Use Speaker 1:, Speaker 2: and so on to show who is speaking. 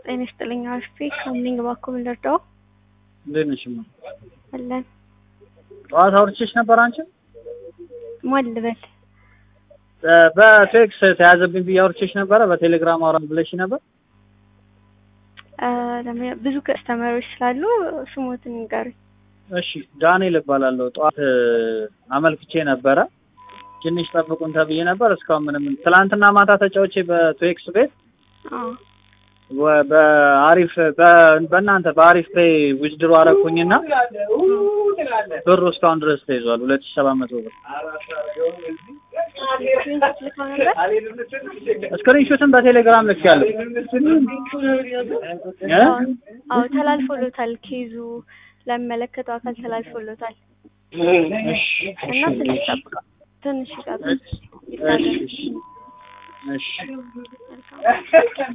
Speaker 1: ጤና ይስጥልኝ አርፌ ከምኒንግ ባኮ ምንደርደው
Speaker 2: እንዴት ነሽ? እማ?
Speaker 1: አለን
Speaker 2: ጠዋት አውርቼሽ ነበር አንቺ
Speaker 1: ማን ልበል?
Speaker 2: በቴክስ ተያዘብኝ ብዬ አውርቼሽ ነበረ። በቴሌግራም አውራን ብለሽ ነበር።
Speaker 1: አ፣ ለምን- ብዙ ከስተመሮች ስላሉ ስሞትን ንገሩኝ።
Speaker 2: እሺ ዳንኤል እባላለሁ። ጠዋት አመልክቼ ነበረ። ትንሽ ጠብቁን ተብዬ ነበር። እስካሁን ምንም ትላንትና ማታ ተጫውቼ በቴክስ ቤት
Speaker 1: አዎ
Speaker 2: ወ- በአሪፍ በ- በእናንተ በአሪፍ ፔይ ዊዝድሮ አረኩኝና ብሩ እስካሁን ድረስ ተይዟል። ሁለት ሺህ ሰባት መቶ ብር
Speaker 1: ስክሪንሾት ልከው ነበር።
Speaker 2: ስክሪንሾትን በቴሌግራም ልክ ያለው
Speaker 1: አዎ ተላልፎሎታል። ኬዙ ለሚመለከተው አካል ተላልፎሎታል እና ትንሽ ጠብቀው ትንሽ ይጠብቅ ይታገል።
Speaker 2: እሺ እሺ
Speaker 1: መልካም